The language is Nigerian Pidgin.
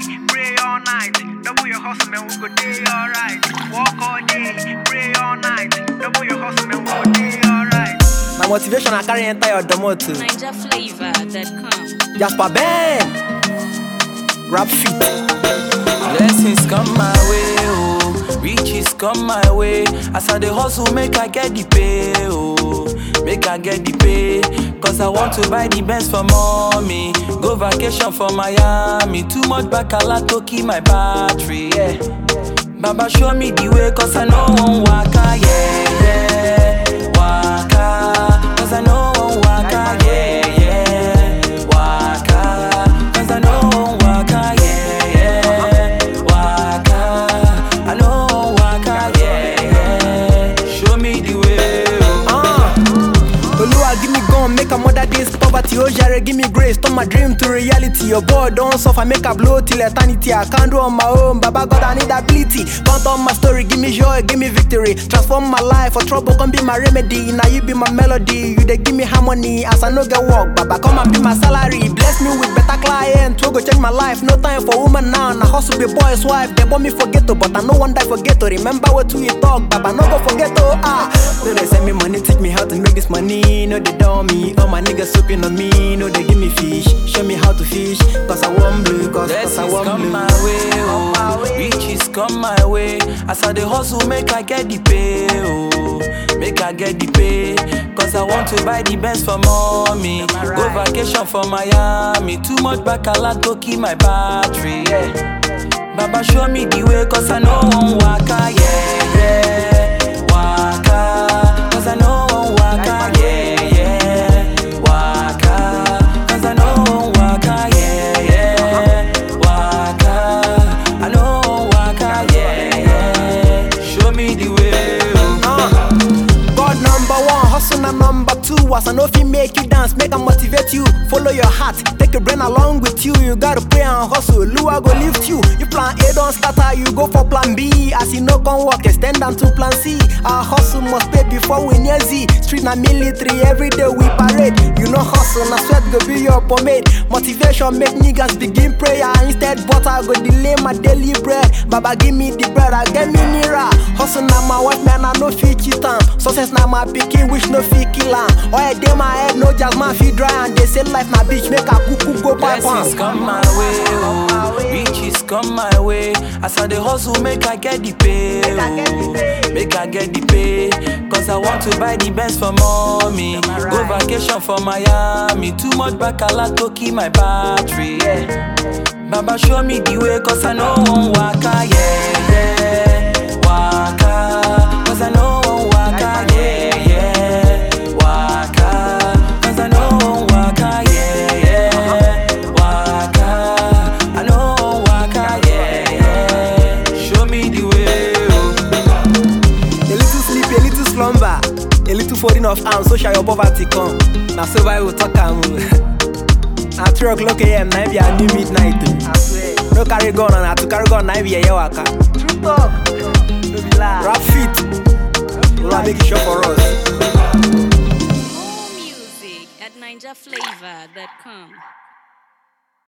pray all night. Double your hustle, man, we go day alright. Walk all day, pray all night. Double your hustle, man, we go day alright. Na motivation I carry enter your domot. NigerFlavor.com. Jasper Ben. Rap fit. Blessings come my way, oh. Riches come my way. As I dey hustle, make I get the pay, oh. Make I get the pay. Cause I want to buy the best for mommy. Go vacation for Miami. Too much bacala to keep my battery, yeah. Baba show me the way, cause I know one waka, yeah, yeah. Waka. Cause I know one waka, yeah, yeah. Waka. Cause I know one waka, yeah, yeah. Waka. I know one waka, yeah, yeah. Show me the way, oh. Ah. Oluwa give me gun, make a mother days poverty. Oh Jare, give me grace, turn my dream to reality. Your God don't suffer, make a blow till eternity. I can't do on my own, Baba God I need ability. Count on my story, give me joy, give me victory. Transform my life, for trouble can be my remedy. Now you be my melody, you they give me harmony. As I no get work, Baba come and be my salary. Bless me with better client, we go change my life. No time for woman now, na hustle be boy's wife. They want me forget to, but I no one die forget to. Remember what we talk, Baba no go forget to. Ah, no they send me money, teach me how to make this money. No they dumb me, all my niggas soaping on me. No they give me fish, show me how to fish. Cause I want blue, cause, cause I Blessings want come blue. my way, oh. Riches come my way. As I dey hustle, make I get the pay, oh. Make I get the pay. Cause I want to buy the best for mommy. Go vacation for Miami. Too much bacala to keep my battery, yeah. Baba show me the way, cause I know one waka, yeah, yeah. Waka. Cause I know one waka, yeah, yeah. Waka. Cause I know one waka, yeah, yeah. Waka. I know one waka, yeah, yeah. Show me the way, oh. Uh, God number one, hustle na number two. As I know if he make you dance, make I motivate you. Follow your heart, take your brain along with you. You gotta pray and hustle. Lua go lift you. You plan A don't scatter, you go for plan B. As you know can work, extend down to plan C. Our hustle must pay before we near Z. Street na military, every day we parade. You know hustle, na sweat go be your pomade. Motivation make niggas begin prayer. Instead, but I go delay my daily bread. Baba give me the bread, I get me nearer. Hustle na my wife, man, I no fit cheat am. Success na my pikin, wish no fit kill am. Oil dey my head, no jazz man fit dry and they say life na bitch, make a kuku go pipe Blessings am. come my way, oh. Riches come my way. As I dey hustle, make I get the pay, oh. Make I get the pay. Cause I want to buy the best for mommy. Go vacation for Miami. Too much bacala to keep my battery, yeah. Baba show me the way, cause I know one waka, yeah, yeah. Waka. Cause I know one waka, yeah, yeah. Waka. Cause I know one waka, yeah, yeah. Waka. I know one waka, yeah, yeah. Show me the way, oh. A little sleep, a little slumber, a little folding of arms, so shall your poverty come. Na so I will talk am. o. Na three o'clock a.m. na be a new midnight. o. No carry gun and na to carry gun na be yeye waka. True talk, no be lie. Rap fit, Lord make it sure for us. More music at NigerFlavor.com.